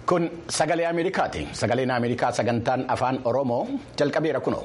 Kun sagalee Ameerikaati. Sagaleen Ameerikaa sagantaan afaan Oromoo jalqabeera kunoo.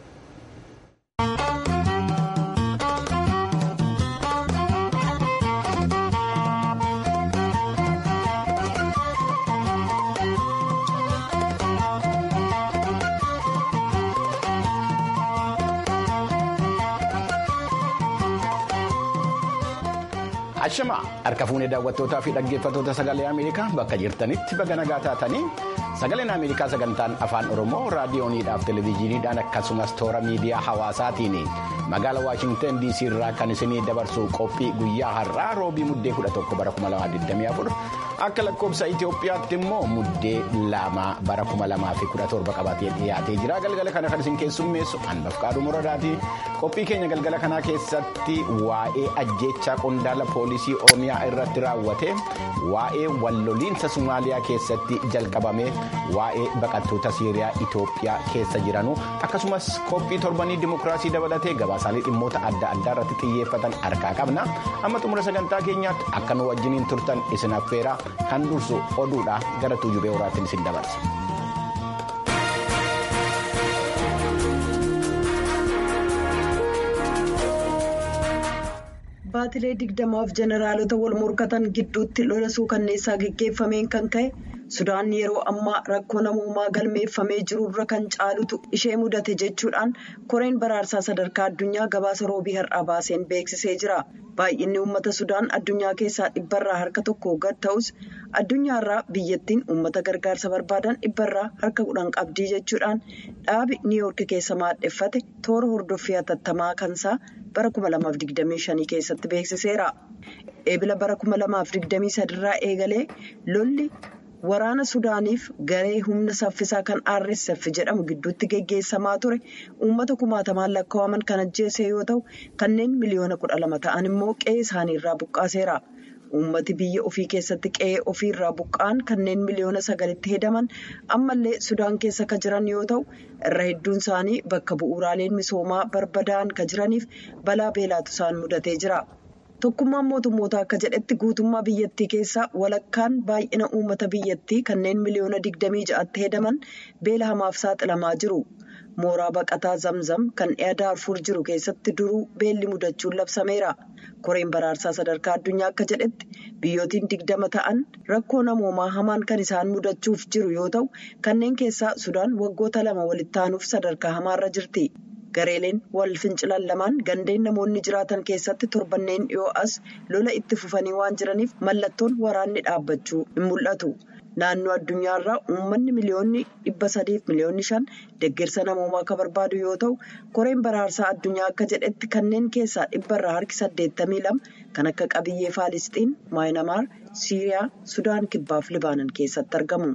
Ashama harka fuunee daawwattootaa fi dhaggeeffattoota sagalee Ameerikaa bakka jirtanitti baga nagaa taatanii sagaleen Ameerikaa sagantaan afaan Oromoo raadiyooniidhaaf televezyiiniidhaan akkasumas toora miidiyaa hawaasaatiin magaalaa Waashintan DC irraa kan isinii dabarsu qophii guyyaa har'aa roobii muddee 11 bara 2024 akka lakkoofsa Itoophiyaatti immoo muddee lama bara 2017 qabatee dhiyaatee jira galgala kana kan isin keessummeessu hanbaf qaaduu muradaati qophii keenya galgala kanaa keessatti waa'ee ajjeechaa qondaala poolisii oromiyaa irratti raawwate waa'ee walloliinsa somaaliyaa keessatti jalqabame waa'ee baqattoota siiriyaa Itoophiyaa keessa jiranu akkasumas qophii torbanii dimokiraasii dabalatee gabaasaalee dhimmoota adda addaa irratti xiyyeeffatan harkaa qabna amma xumura sagantaa keenyaatti akka nu wajjiniin turtan isin affeera kan dursu oduudha gara tuujubee horaattiin isin dabarsa. baatilee digdamaaf jeneraalota wal morkatan gidduutti lola suukanneessaa geggeeffameen kan ka'e sudaan yeroo ammaa rakkoo namoomaa galmeeffamee jirurra kan caalutu ishee mudate jechuudhaan koreen baraarsaa sadarkaa addunyaa gabaasa roobii har'aa baaseen beeksisee jira baay'inni uummata sudaan addunyaa keessaa dhibbarraa harka tokko gad ta'us addunyaarraa biyyattiin uummata gargaarsa barbaadan dhibbarraa harka kudhan qabdii jechuudhaan dhaabi niiwoorki keessa maadheffate toora hordoffii hatattamaa kansaa bara 2025 keessatti beeksiseera eebila bara 2023 irraa eegalee lolli. waraana sudaaniif garee humna saffisaa kan rsf jedhamu gidduutti geggeessamaa ture uummata kumaatamaan lakkaa'aman kan ajjeese yoo ta'u kanneen miliyoona kudha lama ta'an immoo qe'ee isaaniirraa buqqaaseera uummati biyya ofii keessatti qe'ee ofiirraa buqqa'an kanneen miliyoona sagalitti hedaman ammallee sudaan keessa kan jiran yoo ta'u irra hedduun isaanii bakka bu'uuraaleen misoomaa barbadaa'an kan jiraniif balaa beelaatu isaan mudatee jira. tokkummaan mootummoota akka jedhetti guutummaa biyyattii keessaa walakkaan baay'ina uummata biyyattii kanneen miliyoona digdamii ja'atti hedaman beela hamaaf saaxilamaa jiru mooraa baqataa zamzam kan dhiyaa daarfuur jiru keessatti duruu beelli mudachuun labsameera koreen baraarsaa sadarkaa addunyaa akka jedhetti biyyootiin digdama ta'an rakkoo namoomaa hamaan kan isaan mudachuuf jiru yoo ta'u kanneen keessaa sudaan waggoota lama walitti aanuuf sadarkaa hamaarra jirti. gareeleen wal fincilan lamaan gandeen namoonni jiraatan keessatti torbanneen dhiyoo as lola itti fufanii waan jiraniif mallattoon waraanni dhaabbachuu hin mul'atu naannoo addunyaarraa uummanni miliyoonni dhibba sadiif miliyoonni shan deeggarsa namoomaa akka barbaadu yoo ta'u koreen baraarsaa addunyaa akka jedhetti kanneen keessaa dhibbarraa harki saddeettamii lama kan akka qabiyyee faalisxiin maayinamaar siiriyaa sudaan kibbaaf libaanan keessatti argamu.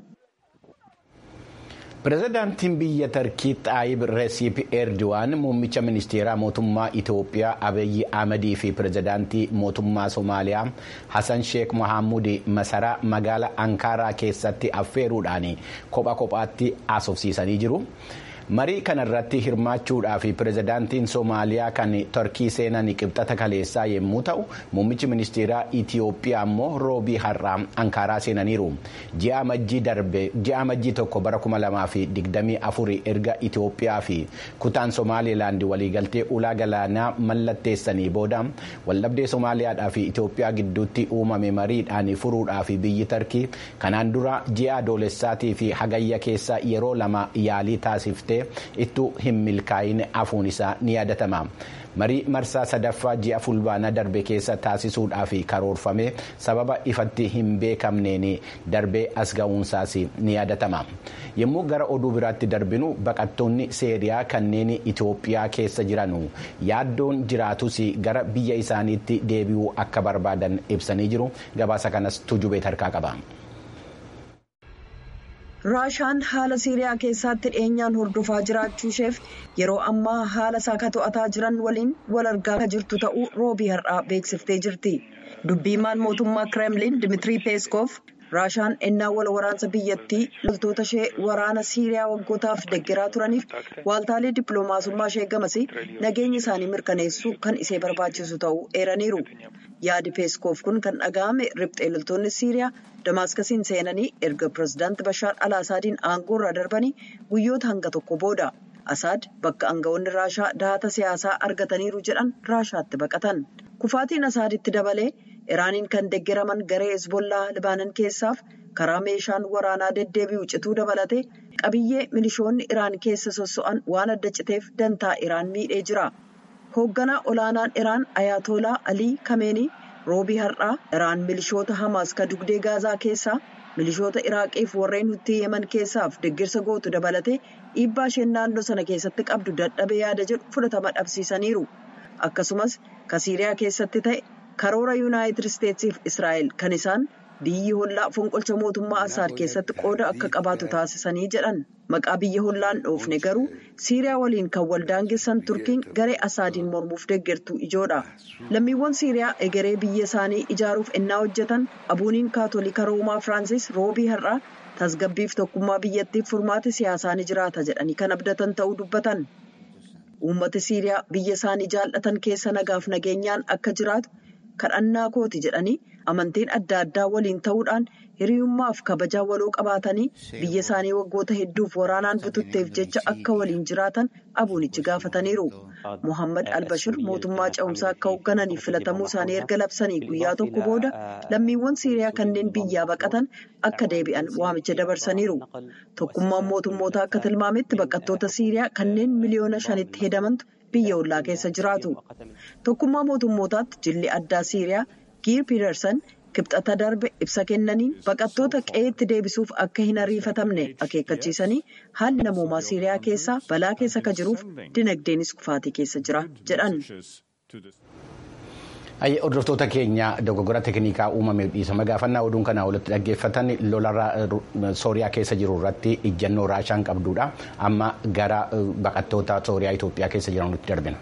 pireezidaantiin biyya tarkii xaayib reesiip erdo'an muummicha ministeeraa mootummaa itoophiyaa abiyyi ahmadii fi pireezidaantii mootummaa somaaliyaa hasan sheek mohaamud masaraa magaalaa ankaaraa keessatti affeeruudhaan kopha kophaatti haasofsiisanii jiru. marii kanarratti hirmaachuudhaaf pireezidaantiin soomaaliyaa kan torkii seenan qibxata kaleessaa yommuu ta'u muummichi ministeeraa itiyoophiyaa immoo roobii har'aa ankaaraa seenaniiru ji'a majjii tokko bara 2024 erga itiyoophiyaa fi kutaan somaalilaand waliigaltee ulaa galaanaa mallatteessanii booda waldhabdee soomaaliyaadhaa fi itiyoophiyaa gidduutti uumame mariidhaan furuudhaaf biyyi tarkii kanaan dura ji'a adoolessaatii fi hagayya keessa yeroo lama yaalii taasiftee. ittuu hin milkaa'in hafuun isaa ni yaadatama marii marsaa sadaffaa ji'a fulbaanaa darbe keessa taasisuudhaaf karoorfame sababa ifatti hin beekamneen darbee as ga'uunsaas ni yaadatama yommuu gara oduu biraatti darbinu baqattoonni seeriyaa kanneen itoophiyaa keessa jiranu yaaddoon jiraatus gara biyya isaaniitti deebi'uu akka barbaadan ibsanii jiru gabaasa kanas tujubee tarkaa qaba. raashaan haala siiriyaa keessatti dhiyeenyaan hordofaa jiraachuu isheef yeroo ammaa haala isaa ka to'ataa jiran waliin wal argaa kan jirtu ta'uu roobii har'aa beeksiftee jirti dubbiimaan mootummaa kireemliin dimiitirii peeskoof raashaan ennaa wal waraansa biyyattii loltoota ishee waraana siiriyaa waggootaaf deggeraa turaniif waaltaalee dippiloomaasummaa ishee gamasii nageenya isaanii mirkaneessuu kan ishee barbaachisu ta'uu eeraniiru yaadi peeskoof kun kan dhaga'ame riphxee loltoonni siiriyaa damaaskasiin seenanii erga pirezidaanti bashaar alaasaadiin aangoo irraa darbanii guyyoota hanga tokko booda. Asaad bakka aangawoonni raashaa dahata siyaasaa argataniiru jedhan raashaatti baqatan. Kufaatiin Asaaditti dabalee Iraaniin kan deggeraman garee Hezbollaa Libaanan keessaaf karaa meeshaan waraanaa deddeebi'u cituu dabalatee qabiyyee milishoonni Iraan keessa sosso'an waan adda citeef dantaa Iraan miidhee jira. Hoogganaa olaanaan Iraan Ayatolaa Alii Kameenii roobii har'aa Iraan milishoota Hamaas ka dugdee Gaazaa keessaa. milishoota iraaqiif warreen hutii yeman keessaaf deggirsa gootu dabalatee dhiibbaa isheen naannoo sana keessatti qabdu dadhabee yaada jedhu fudhatama dhabsiisaniiru akkasumas ka siiriyaa keessatti ta'e karoora yuunaayitid isteetsiif israa'el kan isaan biyyi hollaa fonqolcha mootummaa asaad keessatti qooda akka qabaatu taasisanii jedhan maqaa biyya hollaan dhoofne garuu siiriyaa waliin kan waldaangessan turkiin garee asaadiin mormuuf deggertuu ijoodha lammiiwwan siiriyaa egeree biyya isaanii ijaaruuf ennaa hojjetan abuuniin kaatolika roomaa firaansis roobii har'aa tasgabbiif tokkummaa biyyattiif furmaati siyaasaa ni jiraata jedhanii kan abdatan ta'uu dubbatan uummata siiriyaa biyya isaanii jaallatan keessa nagaaf nageenyaan akka jiraatu kadhannaa kooti jedhanii amantiin adda addaa waliin ta'uudhaan hiriyummaaf kabajaa waloo qabaatanii biyya isaanii waggoota hedduuf waraanaan bututteef jecha akka waliin jiraatan abuunichi gaafataniiru. Mohammad Albashir mootummaa ce'umsaa akka hooggananiif filatamuu isaanii erga labsanii guyyaa tokko booda lammiiwwan Siiriyaa kanneen biyyaa baqatan akka deebi'an waamicha dabarsaniiru. Tokkummaan mootummootaa akka tilmaametti baqattoota Siiriyaa kanneen miliyoona shanitti hedamantu biyya ollaa keessa jiraatu. Tokkummaa mootummootaatti jilli addaa Siiriyaa Giir Piidersan kibxata darbe ibsa kennaniin baqattoota qe'eetti deebisuuf akka hin ariifatamne akeekkachiisanii haalli namoomaa Siiriyaa keessaa balaa keessa akka jiruuf dinagdeenis kufaatii keessa jira jedhan. Hordoftoota keenya dogoggora teeknikaa uumameef dhiisama gaafannaa oduun kanaa walitti dhaggeeffatan lola sooriyaa keessa jiru irratti ijjannoo raashaan qabdudha. Amma gara baqattoota sooriyaa Itoophiyaa keessa jiran nutti darbina.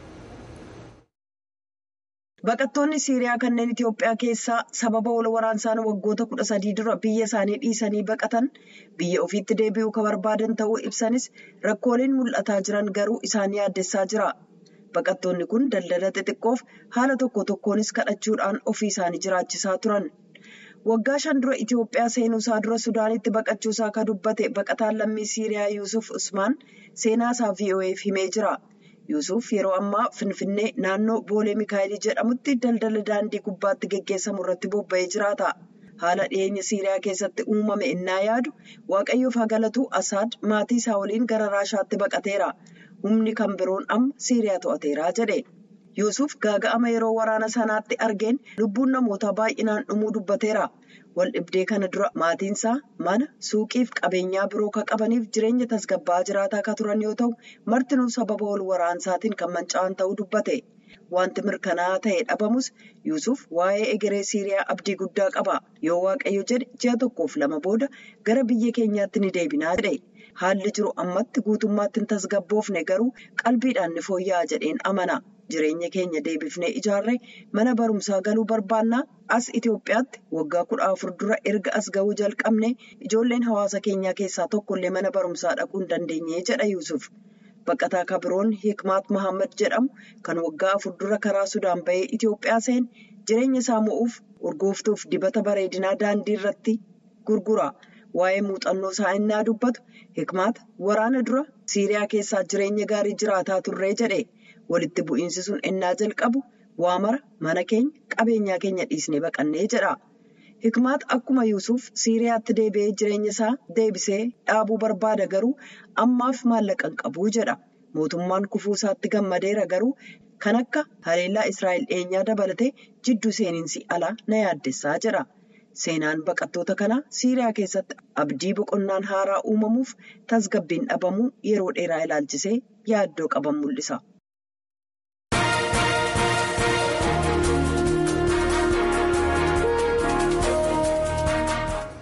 Baqattoonni Siiriyaa kanneen Itoophiyaa keessaa sababa wal waraansaan waggoota kudha sadii dura biyya isaanii dhiisanii baqatan biyya ofiitti deebi'uu kan barbaadan ta'uu ibsanis rakkooleen mul'ataa jiran garuu isaan yaaddessaa jira. Baqattoonni kun daldala xixiqqoof haala tokko tokkoonis kadhachuudhaan ofii isaanii jiraachisaa turan. Waggaa shan dura Itoophiyaa seenuusaa dura Sudaanitti baqachuusaa kan dubbate baqataan lammii Siiriyaa Yuusuf Usmaan seenaasaa VOA'f himee jira. Yuusuf yeroo ammaa Finfinnee naannoo Boolee Mikaayilii jedhamutti daldala daandii gubbaatti geggeessamu irratti bobba'ee jiraata. Haala dhiyeenya Siiriyaa keessatti uumame innaa yaadu Waaqayyoof haa galatu Asaad maatii isaa waliin gara Raashaatti baqateera. Humni kan biroon amma Siiriyaa to'ateera jedhe. Yuusuf gaaga'ama yeroo waraana sanaatti argeen lubbuun namootaa baay'inaan dhumuu dubbateera. Wal dhibdee kana dura maatiinsaa mana suuqiif qabeenyaa biroo kan qabaniif jireenya tasgabba'aa jiraataa kan turan yoo ta'u martinuu sababa wal waraansaatiin kan manca'an ta'uu dubbate. Wanti mirkanaa'aa ta'e dhabamus Yuusuf waa'ee egeree Siiriyaa abdii guddaa qaba. Yoo Waaqayyo jedhe ji'a tokkoof lama booda gara biyya keenyaatti ni deebinaa jedhe. Haalli jiru ammatti guutummaatti hin tasgabboofne garuu qalbiidhaan ni fooyya'a jedheen amana. Jireenya keenya deebifnee ijaarree mana barumsaa galuu barbaannaa as Itoophiyaatti waggaa kudha afur dura erga as ga'uu jalqabne ijoolleen hawaasa keenyaa keessaa tokkollee mana barumsaa dhaquu hin dandeenye jedha Yuusuf. Baqataa kabiroon Hikmaat Mahammad jedhamu kan waggaa afur dura karaa Sudaan bahee Itoophiyaa seen jireenya isaa mo'uuf urgooftuuf dibata bareedinaa daandii irratti gurgura. Waa'ee muuxannoo isaa innaa dubbatu Hikmaat waraana dura Siiriyaa keessaa jireenya gaarii jiraataa turree jedhe. Walitti bu'iinsi sun ennaa jalqabu waa mara mana keenya qabeenyaa keenya dhiisnee baqannee jedha. Hikmaat akkuma Yuusuf Siiriyaatti deebi'ee jireenya isaa deebisee dhaabuu barbaada garuu ammaaf maallaqa hin qabu jedha. Mootummaan kufuu isaatti gammadeera garuu kan akka haleellaa Israa'el dhiyeenyaa dabalatee jidduu seeninsi alaa na yaaddessaa jedha. Seenaan baqattoota kanaa Siiriyaa keessatti abdii boqonnaan haaraa uumamuuf tasgabbiin dhabamuu yeroo dheeraa ilaalchisee yaaddoo qaban mul'isa.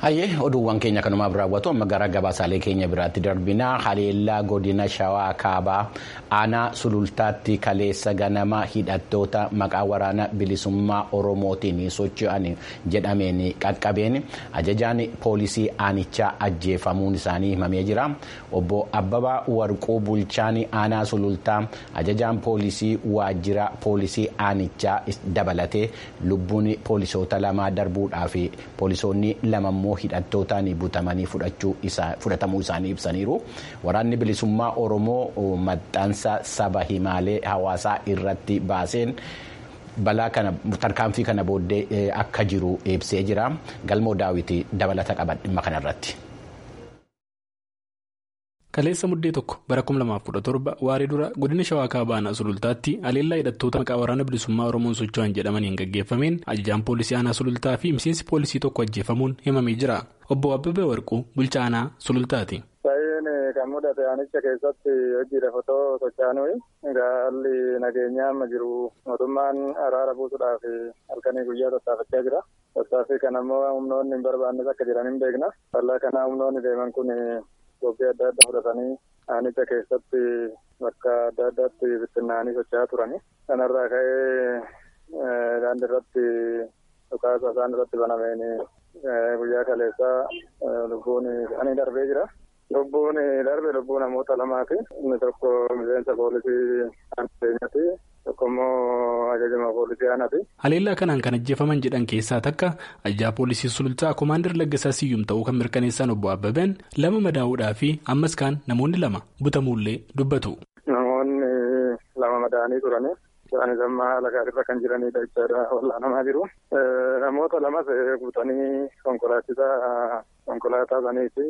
Hayyee oduuwwan keenya kanumaaf raawwatu amma gara gabaasaalee keenya biraatti darbinaa haleellaa godina shawaa kaabaa aanaa sulultaatti kaleessa ganama hidhattoota maqaa waraana bilisummaa oromootiin socho'an jedhameen qaqqabeen ajajaan poolisii aanichaa ajjeefamuun isaanii himamee jira obbo abbabaa warquu bulchaan aanaa sulultaa ajajaan poolisii waajjira poolisii aanichaa dabalatee lubbuun poolisoota lamaa darbuudhaa fi poolisoonni lamammoo hidhattootaan butamanii fudhatamuu isaanii ibsaniiru waraanni bilisummaa oromoo maxxansa saba himaalee hawaasaa irratti baaseen balaa kana tarkaanfii kana booddee akka jiru ibsee jira galmoo daawwitii dabalata qaba dhimma kanarratti. Kaleessa muddee tokko bara 2017 waaree dura godina shawaa kaabaa aanaa sulultaatti haleellaa hidhattoota maqaa waraana bilisummaa oromoon socho'an jedhamaniin gaggeeffameen ajajaan poolisii aanaa sulultaa fi miseensi poolisii tokko ajjeefamuun himamee jira obbo abbabee warquu bulchaa aanaa sulultaati. Baay'een kan mudate aanicha keessatti hojiidhaaf otoo socho'anuu haalli nageenyaa amma jiru mootummaan araara buusuudhaaf halkanii guyyaa tattaafachaa jira. Tattaaffii kana immoo humnoonni hin barbaannes akka jiran hin beekna. Bal'aa kanaa humnoonni deeman kun. Qophii adda addaa fudhatanii aanicha keessatti bakka adda addaatti bittinnaanii socho'aa turani. Kanarraa ka'ee daandii irratti dhukaasa isaan irratti banameen guyyaa kaleessaa lubbuun isaanii darbee jira. Lubbuun darbe lubbuu namoota lamaati. Inni tokko miseensa poolisii aanaa tokko immoo ajajama poolisii aanaati. Haleellaa kanaan kan ajjeefaman jedhan keessaa takka ajajaa poolisii sulultaa koomaandar Laggasaa Siyyum ta'uu kan mirkaneessan obbo Abbabeen lama madaa'uudhaa fi ammas kaan namoonni lama butamuullee dubbatu. Namoonni lama madaa'anii turani. Isaanis amma haala gaariirra kan jiranidha jechaadha wallaanamaa jiru. Namoota lamas butanii konkolaachisaa konkolaataa saniiti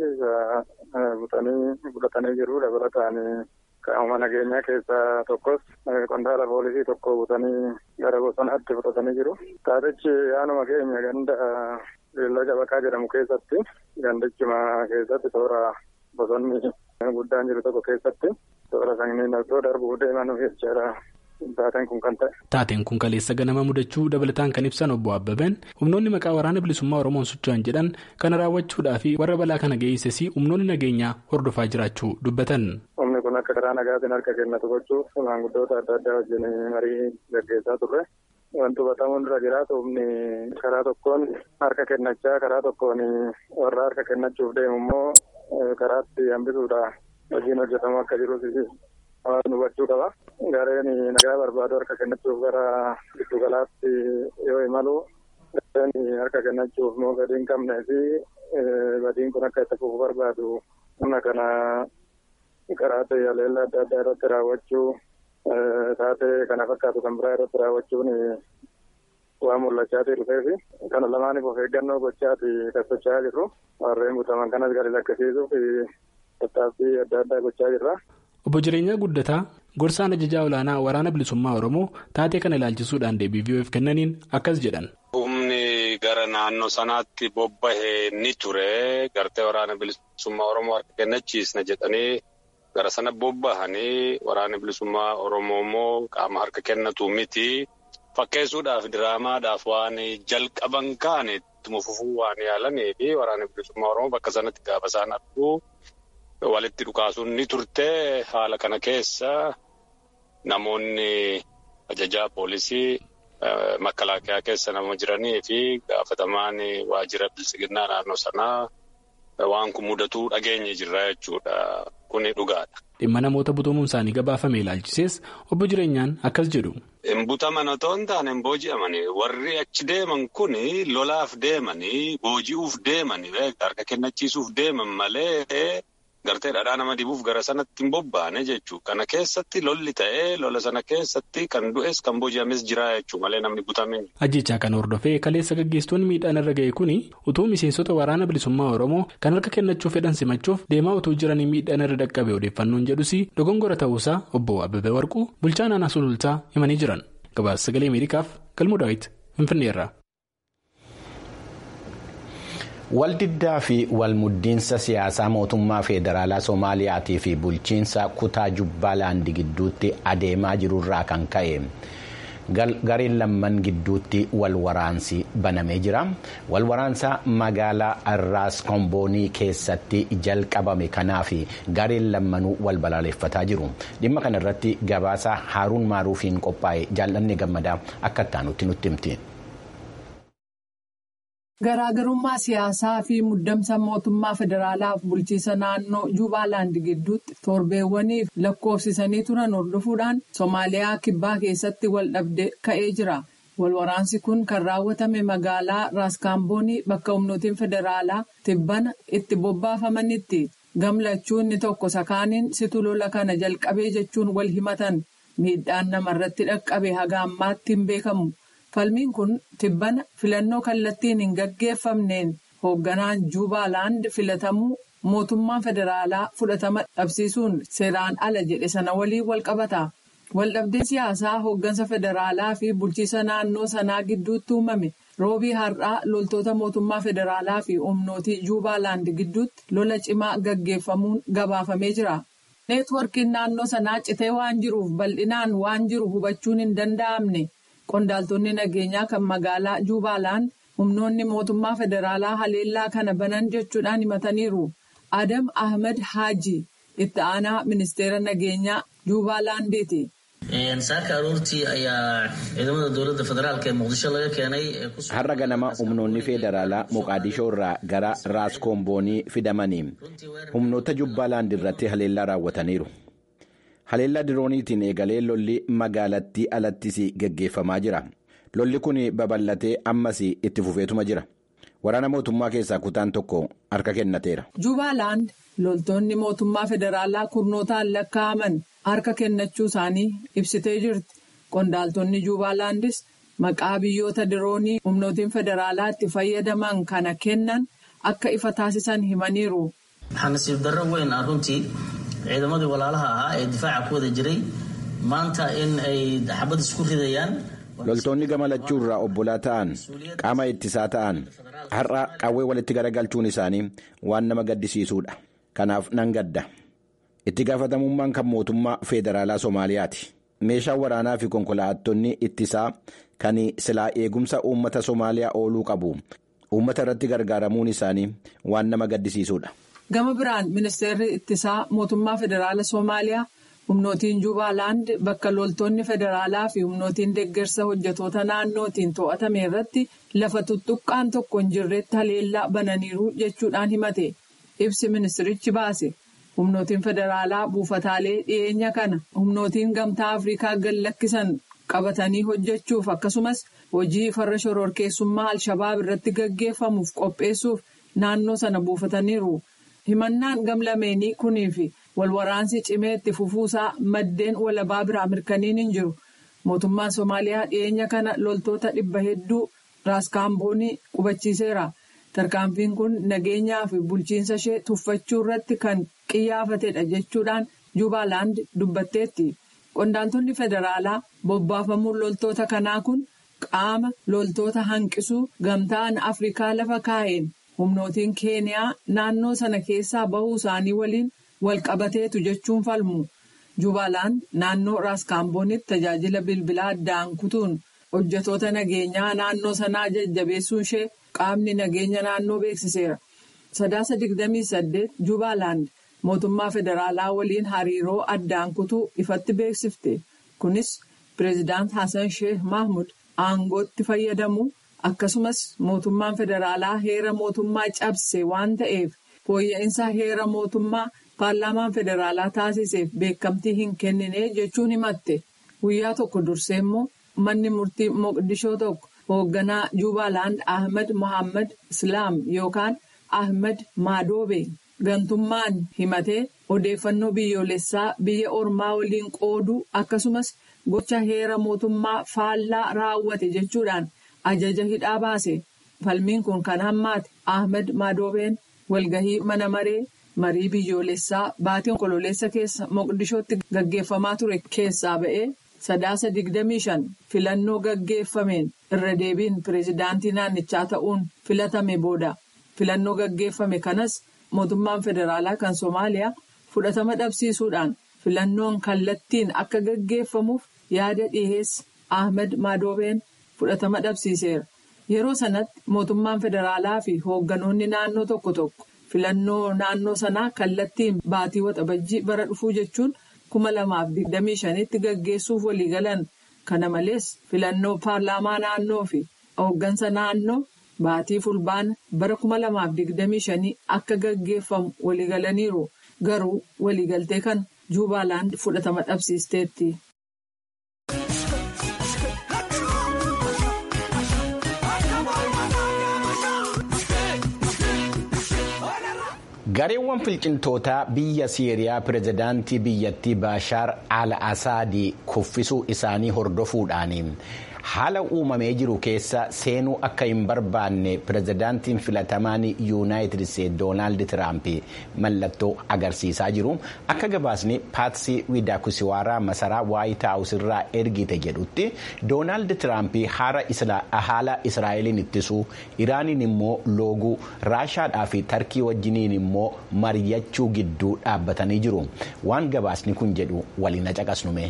butanii fudhatanii jiru dabalataan. Qaama nageenyaa keessaa tokkos qondaala poolisii tokko butanii gara bosonaatti fudhatanii jiru. Taatichi aanuma keenya ganda beellada baqaa jedhamu keessatti gandichuma keessatti toora bosonni guddaan jiru tokko keessatti toora sanniin osoo darbuu deeman jechaadha. Taateen kun kan ta'e. Taateen kun kaleessa ganama mudachuu dabalataan kan ibsan obbo Abbabeen humnoonni maqaa waraana bilisummaa Oromoon socho'an jedhan kana raawwachuudhaa fi warra balaa kana geesses humnoonni nageenyaa hordofaa jiraachuu dubbatan. Humni kun akka karaa nagaatiin harka kennatu gochuuf maanguddoota adda addaa wajjin marii gaggeessaa turre. Wanti hubatamuun irra jiraatu humni karaa tokkoon harka kennachaa karaa tokkoon warra harka kennachuuf deemu immoo karaatti hambisuudha hojiin hojjetamu akka jirus hawaasni hubachuu qaba. Gareen nagaa barbaadu harka kennachuuf gara giddu galaatti yoo imalu gareen harka kennachuuf immoo gadi hin qabnee fi badiin kun akka itti fufuu barbaadu humna kana karaa haleellaa adda addaa irratti raawwachuu taatee kana fakkaatu kan biraa irratti raawwachuun waan mul'achaatii dhufee fi kana lamaaniif of eeggannoo gochaati kan socho'aa jirru warreen butaman kanas gadi lakkisiisuuf tattaaffii adda addaa gochaa jirra. Obbo Jireenyaa Guddataa gorsaan ajajaa olaanaa waraana bilisummaa Oromoo taatee kana ilaalchisuudhaan deebii VOF kennaniin akkas jedhan. Humni gara naannoo sanaatti bobba'ee ni ture gartee waraana bilisummaa Oromoo harka kennachiisna jedhanii gara sana bobba'anii waraana bilisummaa Oromoo immoo qaama harka kennatu miti. Fakkeessuudhaaf diraamaadhaaf waan jalqaban kaane ittuma fufuu waan yaalanii fi waraana bilisummaa Oromoo bakka sanatti gaafa isaan arguu. Walitti dhukaasuun ni turte haala kana keessa namoonni ajajaa poolisii makalaakaa keessa nama jiranii fi gaafatamaan waajjira bilisiginnaa naannoo sanaa waan kun mudatuu dhageenye jirra jechuudha. Kuni dhugaadha. Dhimma namoota butamuun isaanii gabaafame ilaalchisees obbo Jireenyaan akkas jedhu. Hin butaman otoo hin taane hin booji'amani. Warri achi deeman kuni lolaaf deemanii booji'uuf deemanii harka kennachiisuuf deeman malee. Gartee dhadhaa nama dibuuf gara sanatti hin bobba'ane jechuudha. Kana keessatti lolli ta'ee lola sana keessatti kan du'es kan booji'ames jira jechuudha malee namni butame. Ajjechaa kan hordofee kaleessa gaggeessitoonni miidhaan irra ga'e kuni utuu miseensota waraana bilisummaa Oromoo kan harka kennachuu fedhan simachuuf deemaa utuu jiranii miidhaan irra dhaqqabe odeeffannoon jedhus dogongora ta'uusaa obbo Abbabee Warquu bulchaa naannoo sulultaa himanii jiran. Gabaasa sagalee Ameerikaaf galmoo daawwiti Finfinneerraa. Waldiddaa fi walmuddiinsa siyaasaa mootummaa federaalaa Soomaaliyaatii fi bulchiinsa kutaa Jubbaalaandi gidduutti adeemaa jirurraa kan ka'e gareen lamman gidduutti wal waraansi banamee jira wal waraansa magaalaa raas komboonii keessatti jalqabame kanaaf gareen lammanuu wal balaaleffataa jiru dhimma kana irratti gabaasa haaruun maaruufiin qophaa'e jaallanni gammadaa akka ittaanutti nutti himti. Garaagarummaa siyaasaa fi muddamsa mootummaa federaalaaf bulchiisa naannoo Juubaaland gidduutti torbeewwaniif lakkoofsisanii turan hordofuudhaan Somaaliyaa kibbaa keessatti wal dhabde ka'ee jira. Walwaraansi kun kan raawwatame magaalaa Raaskaamboonii bakka humnootiin federaalaa tibbana itti bobbaafamanitti. Gamlachuun inni tokko sakaaniin situ lola kana jalqabee jechuun wal himatan miidhaan namarratti dhaqqabe haga ammaatti hin beekamu. Falmiin kun tibbana filannoo kallattiin hin gaggeeffamneen hoogganaan Juubaaland filatamuu mootummaan federaalaa fudhatama dhabsiisuun seeraan ala jedhe sana waliin wal qabata. Waldhabdee siyaasaa hooggansa federaalaa fi bulchiisa naannoo sanaa gidduutti uumame roobii har'aa loltoota mootummaa federaalaa fi humnootii Juubaaland gidduutti lola cimaa gaggeeffamuun gabaafamee jira. Neetwoorkiin naannoo sanaa citee waan jiruuf bal'inaan waan jiru hubachuun hin danda'amne. Qondaaltonni nageenyaa kan magaalaa Juubaaland humnoonni mootummaa federaalaa haleellaa kana banan jechuudhaan himataniiru. Adam Ahmed Haaji itti aanaa ministeera nageenyaa Juubaalandiiti. Saaka aroortii ayaa ciidamada dowladda federaalk ee muqdisho laga keenay. Har'a ganama humnoonni federaalaa Moqaadishoo irraa gara Raaskoomboonii fidamanii humnoota Jubbaaland irratti haleellaa raawwataniiru. Haleellaa dirooniitiin eegalee lolli magaalattii alattis gaggeeffamaa jira. Lolli kun babal'atee ammas itti fufeetuma jira. Waraana mootummaa keessaa kutaan tokko harka kennateera. Juubaaland loltoonni mootummaa federaalaa kurnootaan lakkaa'aman harka kennachuu isaanii ibsitee jirti. Qondaaltonni Juubaalandis maqaa biyyoota diroonii humnootiin federaalaa itti fayyadaman kana kennan akka ifa taasisan himaniiru. Waxaa nasiib darro weyn runtii. ciidamadii walaalaha ahaa ee difaaca ku wada jiray maanta in ay xabad isku ridayaan. loltoonni gama lachuu irraa obbolaa ta'an qaama ittisaa ta'an har'a qawwee walitti garagalchuun isaanii waan nama gaddisiisuudha kanaaf nan gadda itti gaafatamummaan kan mootummaa federaalaa soomaaliyaati meeshaan waraanaa fi konkolaattonni ittisaa kan silaa eegumsa uummata soomaaliyaa ooluu qabu uummata irratti gargaaramuun isaanii waan nama gaddisiisuudha. Gama biraan ministeerri ittisaa mootummaa federaala Soomaaliyaa humnootiin Juubaaland bakka loltoonni federaalaa fi humnootiin deeggarsa hojjetoota naannootiin to'atame irratti lafa tuttuqqaan tokko hin jirretti haleellaa bananiiru jechuudhaan himate. Ibsi ministirichi baase humnootiin federaalaa buufataalee dhiyeenya kana humnootiin gamtaa Afrikaa gad lakkisan qabatanii hojjechuuf akkasumas hojii farra shororkeessummaa Alshabaab irratti gaggeeffamuuf qopheessuuf naannoo sana buufataniiru. himannaan gamlameenii kunii fi walwaraansi cimee itti fufuusaa maddeen walabaa biraa mirkaniin hin jiru mootummaan soomaaliyaa dhiyeenya kana loltoota dhibba hedduu raaskaamboonii qubachiiseera tarkaanfiin kun nageenyaa fi bulchiinsa ishee tuffachuu irratti kan qiyyaafatedha jechuudhaan juubaaland dubbatteetti qondaaltonni federaalaa bobbaafamuun loltoota kanaa kun qaama loltoota hanqisuu gamtaan afrikaa lafa kaa'een. humnootiin keeniyaa naannoo sana keessaa bahuu isaanii waliin wal qabateetu jechuun falmu juubaaland naannoo raaskaamboonitti tajaajila bilbilaa addaan kutuun hojjetoota nageenyaa naannoo sanaa jajjabeessuu ishee qaamni nageenya naannoo beeksiseera sadaasa digdamii saddeet juubaaland mootummaa federaalaa waliin hariiroo addaan kutuu ifatti beeksifte kunis pireezidaant hasan sheeh mahmud aangootti fayyadamu. akkasumas mootummaan federaalaa heera mootummaa cabse waan ta'eef fooyya'insa heera mootummaa paarlaamaan federaalaa taasiseef beekamtii hin kennine jechuun himatte guyyaa tokko dursee immoo manni murtii moqdishoo tokko hoogganaa juubaaland ahmed mohaammed islaam yookaan ahmed maadoobe gantummaan himatee odeeffannoo biyyoolessaa biyya ormaa waliin qooduu akkasumas gocha heera mootummaa faallaa raawwate jechuudhaan. ajaja hidhaa baase falmiin kun kan hammaate ahmed madoobeen walgahii mana maree marii biyyoolessaa baatii onkololeessa keessa moqdishootti gaggeeffamaa ture keessaa ba'ee sadaasa digdamii shan filannoo gaggeeffameen irra deebiin pireezidaantii naannichaa ta'uun filatame booda filannoo gaggeeffame kanas mootummaan federaalaa kan soomaaliyaa fudhatama dhabsiisuudhaan filannoon kallattiin akka gaggeeffamuuf yaada dhiheesse ahmed madoobeen fudhatama dhabsiiseera yeroo sanatti mootummaan federaalaa fi hoogganoonni naannoo tokko tokko filannoo naannoo sanaa kallattiin baatii waxabajjii bara dhufuu jechuun kuma lamaaf digdamii shanitti gaggeessuuf waliigalan kana malees filannoo paarlaamaa naannoo fi hooggansa naannoo baatii fulbaana bara kuma lamaaf digdamii shanii akka gaggeeffamu waliigalaniiru garuu waliigaltee kan juubaaland fudhatama dhabsiisteetti. gareewwan finciltootaa biyya siiriyaa pirezidaantii biyyattii baashaar al asaadii kuffisuu isaanii hordofuudhaan haala uumamee jiru keessa seenuu akka hin barbaanne pirezidaantiin filatamaan yuunaayitid isteetsi doonaald tiraamp mallattoo agarsiisaa jiru akka gabaasni paatsii widaakusiwaaraa masaraa waayit haawus irraa ergite jedhutti doonaald tiraamp haala israa'eliin ittisuu iraaniin immoo looguu raashaadhaa fi tarkii wajjiniin immoo mari'achuu gidduu dhaabbatanii jiru waan gabaasni kun jedhu waliin caqasnume.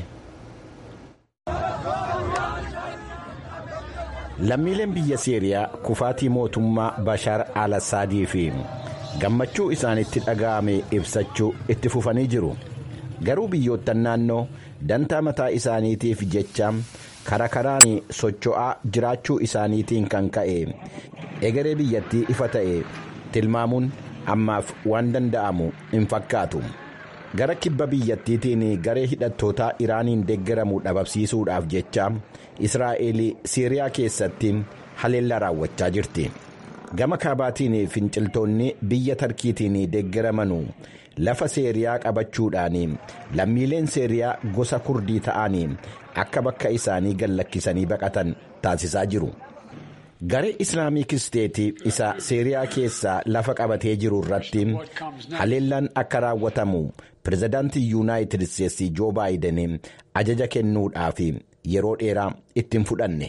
lammiileen biyya siiriyaa kufaatii mootummaa bashaar al-asaadii fi gammachuu isaanitti dhaga'ame ibsachuu itti fufanii jiru garuu biyyoottan naannoo dantaa mataa isaaniitiif jecha kara karaan socho'aa jiraachuu isaaniitiin kan ka'e egeree biyyattii ifa ta'e tilmaamuun ammaaf waan danda'amu hin fakkaatu gara kibba biyyattiitiin garee hidhattootaa iraaniin deeggaramu dhabamsiisuudhaaf jecha israa'el siiriyaa keessatti haleellaa raawwachaa jirti gama kaabaatiin finciltoonni biyya tarkiitiin deeggaramanuu lafa seeriyaa qabachuudhaan lammiileen seeriyaa gosa kurdii ta'an akka bakka isaanii gallakkisanii baqatan taasisaa jiru. garee islaamik isteetii isa seeriyaa keessaa lafa qabatee jiru irratti haleellaan akka raawwatamu pirezidaantii yuunaayitid isteetsi joo baayiden ajaja kennuudhaaf yeroo dheeraa ittiin fudhanne.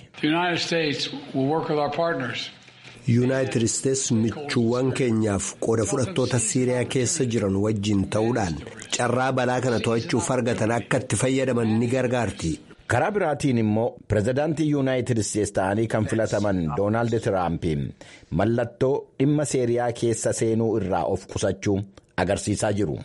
yuunaayitid isteetsi michuuwwan keenyaaf qooda fudhattoota siiriyaa keessa jiran wajjin ta'uudhaan carraa balaa kana to'achuuf argatan akka itti fayyadaman ni gargaarti. karaa biraatiin immoo pirezidaantii yuunaayitid isteetsi ta'anii kan filataman doonaald tiraamp mallattoo dhimma seeriyaa keessa seenuu irraa of qusachuu agarsiisaa jiru.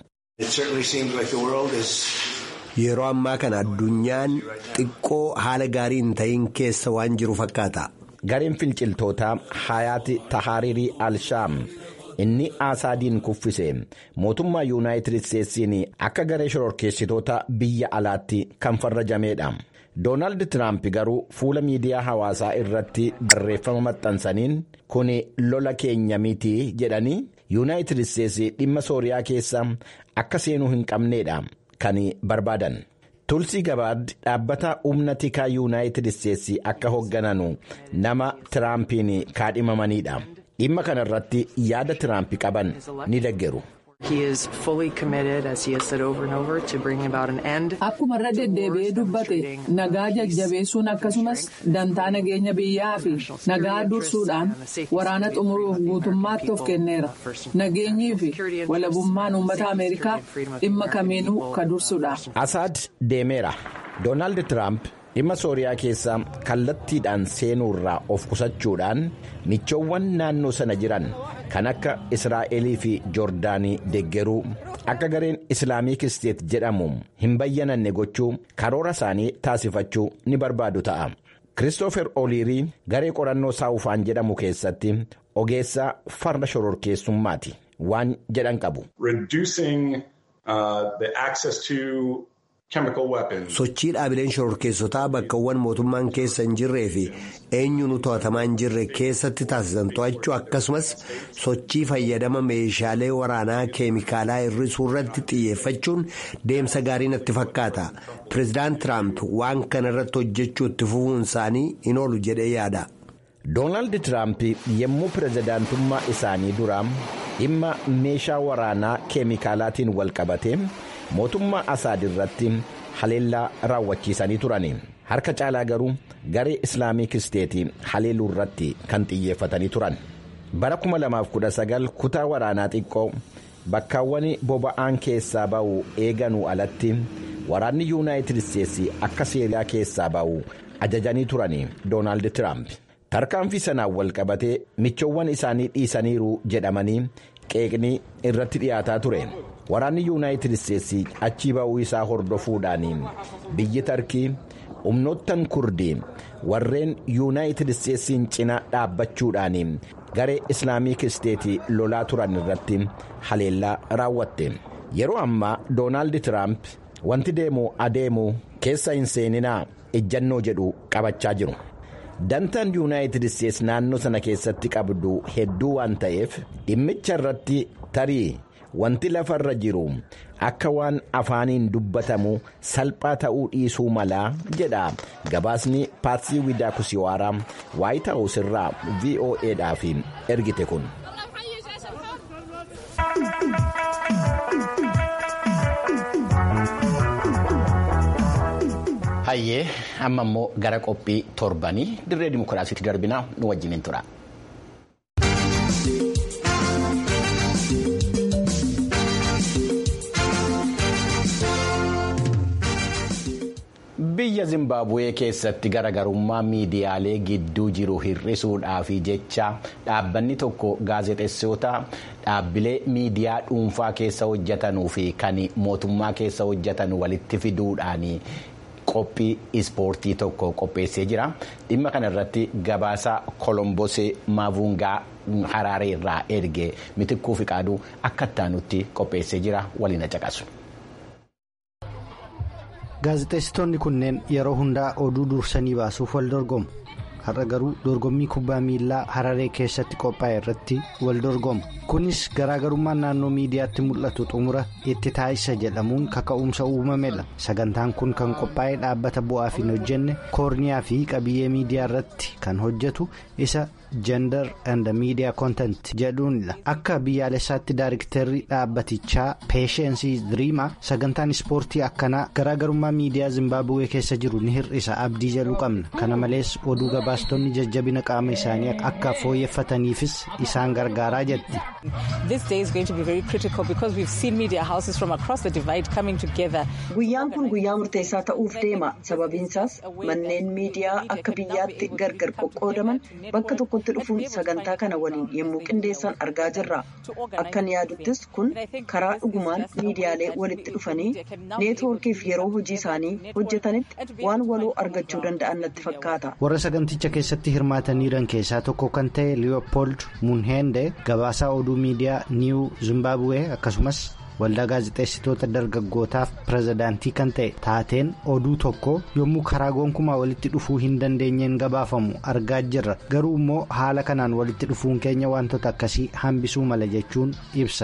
yeroo ammaa kana addunyaan xiqqoo haala gaarii hin ta'in keessa waan jiru fakkaata. gareen finciltootaa hayaati tahaaririi al-shaam inni asaadiin kuffise mootummaa yuunaayitid isteetsiin akka garee shororkeessitoota biyya alaatti kan farrajameedha. doonaald tiraamp garuu fuula miidiyaa hawaasaa irratti barreeffama maxxansaniin kun lola keenya miti jedhanii yuunaayitid isteetsi dhimma sooriyaa keessa akka seenuu hin qabneedha kan barbaadan. tulsii gabaad dhaabbata humna tikaa yuunaayitid isteetsi akka hooggananu nama tiraampiin kaadhimamaniidha dhimma kana irratti yaada tiraamp qaban ni deggeru. Akkuma irra deddeebi'ee dubbate nagaa jajjabeessuun akkasumas dantaa nageenya biyyaa fi nagaa dursuudhaan waraana xumuruuf guutummaatti of kenneera. Nageenyii fi walabummaan uummata Ameerikaa dhimma kamiinuu ka dursuudha. Asaad deemeera. Doonaald Tiraamp dhimma sooriyaa keessa kallattiidhaan seenuurraa of qusachuudhaan michoowwan naannoo sana jiran kan akka israa'elii fi joordaanii deggeruu akka gareen islaamik isteet jedhamu hin bayyananne gochuu karoora isaanii taasifachuu ni barbaadu ta'a. Kiristoofer Oliirii garee qorannoo saawufaan jedhamu keessatti ogeessaa farda shororkeessummaati waan jedhan qabu. sochii dhaabileen shororkeessotaa bakkawwan mootummaan keessa hin jirree fi eenyuun to'atamaa hin jirre keessatti taasisan to'achuu akkasumas sochii fayyadama meeshaalee waraanaa keemikaalaa hir'isuu irratti xiyyeeffachuun deemsa gaarii natti fakkaata pireezidaant tiraamp waan kana irratti hojjechuu itti fufuun isaanii hin oolu jedhee yaada. doonaald tiraamp yommuu pireezidaantummaa isaanii duraa dhimma meeshaa waraanaa keemikaalaatiin walqabate. mootummaa asaad irratti haleellaa raawwachiisanii turani harka caalaa garuu garee islaamik isteetii haleeluu irratti kan xiyyeeffatanii turan bara 2019 kutaa waraanaa xiqqoo bakkaawwan boba'aan keessaa ba'u eeganuu alatti waraanni yuunaayitid isteetsi akka seeriyaa keessaa ba'u ajajanii turanii doonaald tiraamp tarkaanfii sanaan wal qabatee michoowwan isaanii dhiisaniiru jedhamanii qeeqni irratti dhiyaataa ture waraanni yuunaayitid isteetsi achii ba'uu isaa hordofuudhaan biyyi tarkii humnoottan kurdii warreen yuunaayitid isteetsiin cina dhaabbachuudhaan garee islaamik isteetii lolaa turan irratti haleellaa raawwatte yeroo ammaa doonaald tiraamp wanti deemu adeemu keessa hin seeninaa ejjannoo jedhu qabachaa jiru. dantaan yuunaayitid isteetsi naannoo sana keessatti qabdu hedduu waan ta'eef dhimmicha irratti tarii wanti lafarra jiru akka waan afaaniin dubbatamu salphaa ta'uu dhiisuu malaa jedha gabaasni paarsii widaa kusiwaaraa waayit haawus irraa voa'dhaaf ergite kun. hayyee amma immoo gara qophii torbanii dirree dimokiraasiitti darbinaa nu wajjiniin tura. biyya zimbaabuwee keessatti garaagarummaa miidiyaalee gidduu jiru hir'isuudhaaf jecha dhaabbanni tokko gaazexeessitoota dhaabbilee miidiyaa dhuunfaa keessa hojjetanuu fi kan mootummaa keessa hojjetan walitti fiduudhaan. qophii ispoortii tokko qopheessee jira dhimma kana irratti gabaasa kolombosee maavungaa haraaree irraa erge mitikkuu fi qaaduu akka ittaanutti qopheessee jira waliin caqasu. gaazexeessitoonni kunneen yeroo hundaa oduu dursanii baasuuf wal dorgomu har'a garuu dorgommii kubbaa miilaa hararee keessatti qophaa'e irratti wal dorgomu kunis garaagarummaan naannoo miidiyaatti mul'atu xumura itti taasisa jedhamuun kaka'umsa uumamedha sagantaan kun kan qophaa'e dhaabbata bu'aaf hin hojjenne koorniyaa fi qabiyyee miidiyaa irratti kan hojjetu isa gender and media content jedhuunidha akka biyyaalessaatti daayiriktarri dhaabbatichaa peeshensii diriimaa sagantaan ispoortii akkanaa garaagarummaa miidiyaa zimbaabuwee keessa jiru ni hir'isa abdii jedhu qabna kana malees oduu gabaastonni jajjabina qaama isaanii akka fooyyeffataniifis isaan gargaaraa jetti. guyyaan kun guyyaa murteessaa ta'uuf deema sababiinsaas manneen miidiyaa akka biyyaatti gargar qoqqoodaman bakka tokkotti dhufuun sagantaa kana waliin yommuu qindeessan argaa jirra akkan yaaduttis kun karaa dhugumaan miidiyaalee walitti dhufanii neetwoorkiif yeroo hojii isaanii hojjetanitti waan waloo argachuu danda'an natti fakkaata. warra saganticha keessatti hirmaataniiran keessaa tokko kan ta'e liyopold munheende gabaasaa oduu miidiyaa niiw zimbaabuwee akkasumas. waldaa gaazexeessitoota dargaggootaaf pirezidaantii kan ta'e taateen oduu tokko yommuu karaa gonkumaa walitti dhufuu hin dandeenyeen gabaafamu argaa jirra garuu immoo haala kanaan walitti dhufuun keenya wantoota akkasii hambisuu mala jechuun ibsa.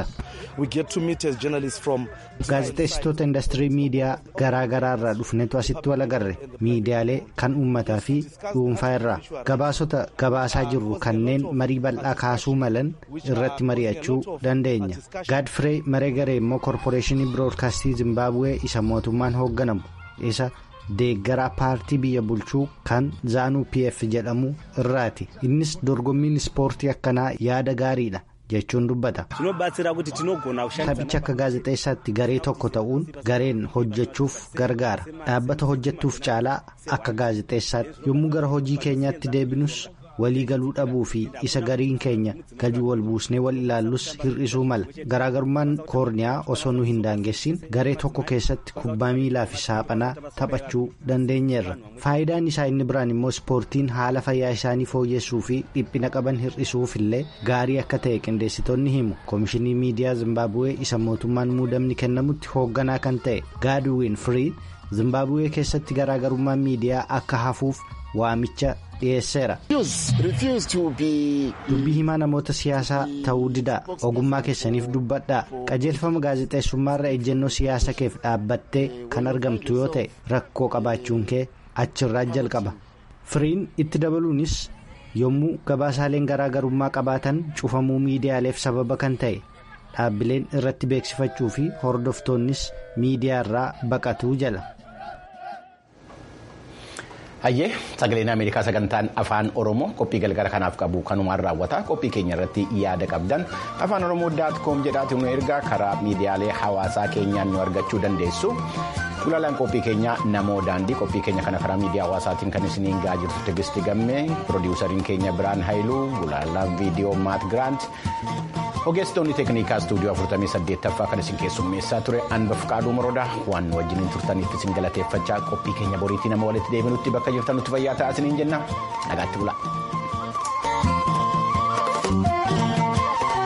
gaazexeessitoota indastirii miidiyaa garaa garaa irraa dhufnetu asitti wal agarre miidiyaalee kan uummataa fi dhuunfaa irraa gabaasota gabaasaa jirru kanneen marii bal'aa kaasuu malan irratti mari'achuu dandeenya gaadfiree mareegaree immoo koorporeeshinii biroodkaastii zimbaabuwee isa mootummaan hoogganamu isa deeggaraa paartii biyya bulchuu kan zaanuu pf jedhamu irraati innis dorgommiin ispoortii akkanaa yaada gaariidha. jechuun dubbata taphicha akka gaazexeessaatti garee tokko ta'uun gareen hojjechuuf gargaara dhaabbata hojjettuuf caalaa akka gaazexeessaatti yommuu gara hojii keenyaatti deebinus walii galuu dhabuu fi isa gariin keenya gadi wal buusnee wal ilaallus hir'isuu mala garaagarummaan koorniyaa osoo nu hin daangessin garee tokko keessatti kubbaa miilaa fi saaphanaa taphachuu dandeenyeerra faayidaan isaa inni biraan immoo ispoortiin haala fayyaa isaanii fooyyessuu fi dhiphina qaban hir'isuuf illee gaarii akka ta'e qindeessitoonni himu koomishinii miidiyaa zimbaabuwee isa mootummaan muudamni kennamutti hoogganaa kan ta'e gaadwiin firii zimbaabuwee keessatti garaagarummaan miidiyaa akka hafuuf waamicha dhiyeesseera. dubbii himaa namoota siyaasaa ta'uu didaa ogummaa keessaniif dubbadhaa qajeelfama gaazexeessummaarra ejjennoo siyaasa keef dhaabbattee kan argamtu yoo ta'e rakkoo qabaachuun kee achirraa jalqaba firiin itti dabaluunis yommuu gabaasaaleen garaagarummaa qabaatan cufamuu miidiyaaleef sababa kan ta'e dhaabbileen irratti beeksifachuu fi hordoftoonnis miidiyaarraa baqatuu jala. hayyee sagaleen ameerikaa sagantaan afaan oromoo qophii galgala kanaaf qabu kanumaan raawwata qophii keenya irratti yaada qabdan afaan oromoo daat koom jedhaatu nu ergaa karaa miidiyaalee hawaasaa keenyaan nu argachuu dandeessu Gulaalaan qophii keenya namoo daandii qophii keenya kana karaa miidiyaa hawaasaatiin kan isiniin gahaa jirtu Tigisti Gammee piroodiwusariin keenya Biraan Haayiluu gulaalaan viidiyoo Maat Giraant ogeessitoonni teeknikaa istuudiyoo 48ffaa kan isin keessummeessaa ture Anbaf Qaaduu Moroodaa waan wajjiniin turtaniif isin galateeffachaa qophii keenya boriitii nama walitti deebinutti bakka jirtan nutti fayyaa ta'aa isiniin jenna nagaatti bulaa.